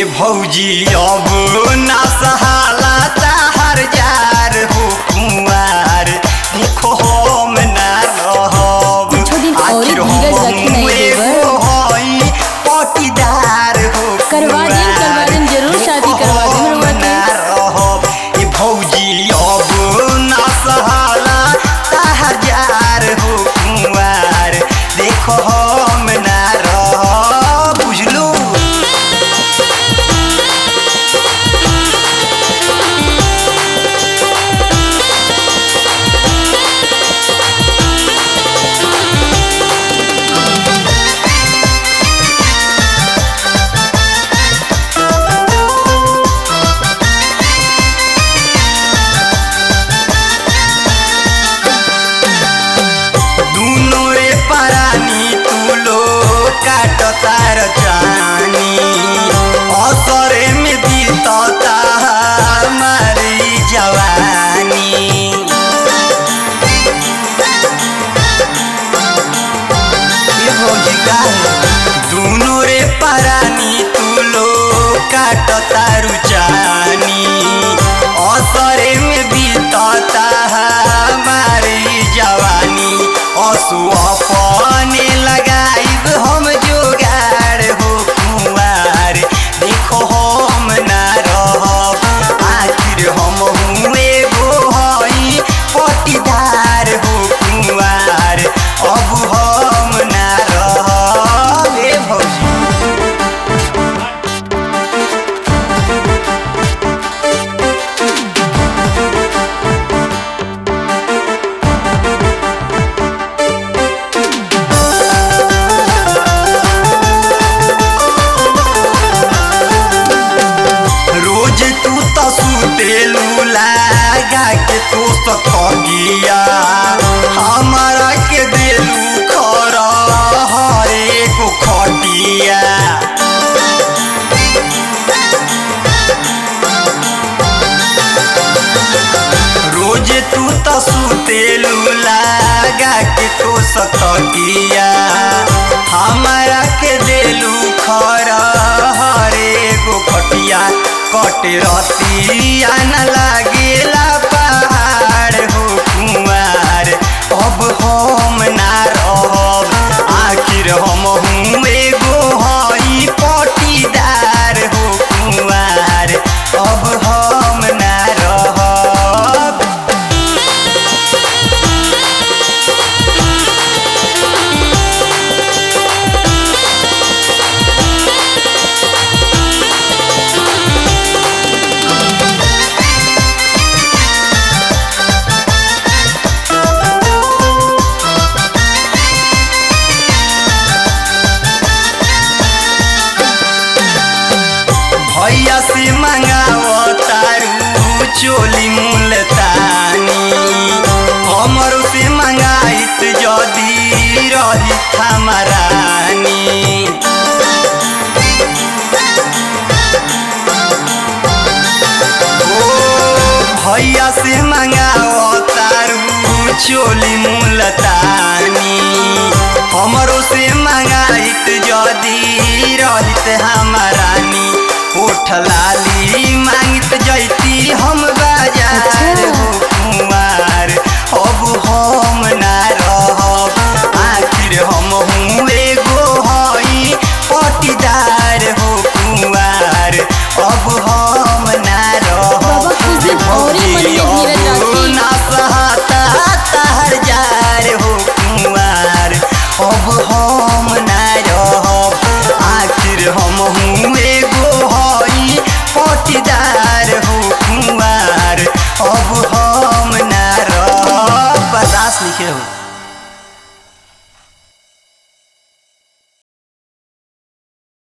ए भौजी अब ना सहाला ताहर जार हो कुंवार देखो हम ना रहब कुछो दिन और ही आखिर धीरज हम रखी नहीं एगो देवर। हई पटीदार हो करवा देम, करवा देम, जरूर शादी करवा देम रउआ के। ना रहब ए भौजी अब ना सहाला ताहर जार हो कुंवार देखो हम ना रहब बुझलू दुनो रे परानी तुलो काट तार जानी असरे में बीतता हमारी जवानी ये भौजी का दुनो रे परानी तुलो काट तारु जानी असरे में बीतता हमारी जवानी असु अपने लगाइब हम जोगाड़ हो कुंवार देखो हम ना रहब आखिर हम हुए गो हई पटीदार हो कुंवार अब हम ना रहब ए भौजी रोज तू तो सुतेलू लगा के तू तो ठगिया हमारा के देलू खर हरे को खटिया रोज तू तो सुतेलू लगा के तू सतकिया हमारा के देलू खर हरे गो खटिया कट रतिया न लागेला पहाड़ हो कुमार अब हम ना रहब आखिर हम हूँ एगो हई पटीदार हो कुमार अब हम ना रहब भैया से मंगाओ तारू चोली मुलतानी हमर से मंगाइत जदी रही हमारानी ओ भैया से मंगाओ तारू चोली मुलतानी हमरो से मंगाइत जदी रहित हमार